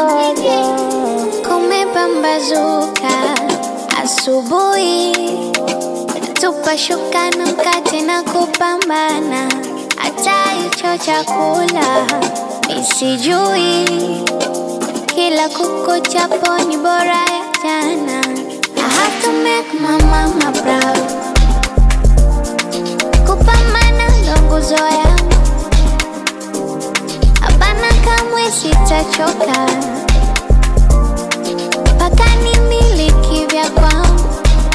jojo. Kumepambazuka asubuhi, tupa shuka na mkate na kupambana, hata hicho chakula misijui, kila kukuchapo ni bora ya jana. I have to make my mama proud, kupambana ndo nguzo yangu, hapana kamwe sitachoka mpaka nimiliki vya kwangu.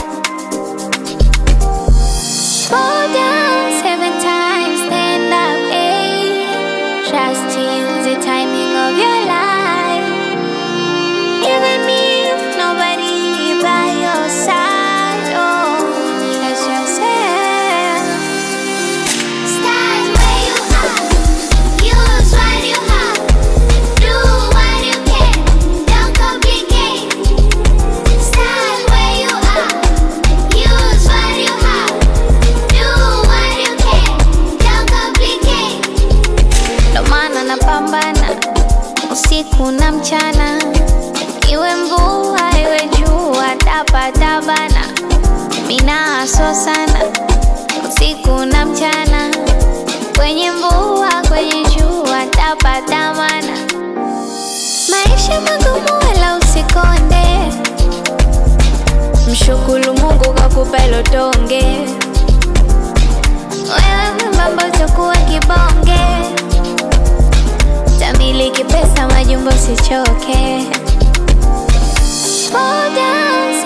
Fall down seven times, stand up eight. Trust in the timing of your life. Even if nobody by your side, oh, trust yourself. Start where you are. Use what you have. Do what you can. Don't complicate. Start where you are. Use what you have. Do what you can. Don't complicate. Ndo maana napambana usiku na mchana, iwe mvua iwe jua, tapatabana mina aso sana usiku na mchana, kwenye mvua kwenye jua, tapatamana maisha magumu, wala usikonde, mshukuru Mungu kakupa hilo tonge, wewe mwembamba utakuwa kibonge tamiliki pesa majumbo sichoke Fall down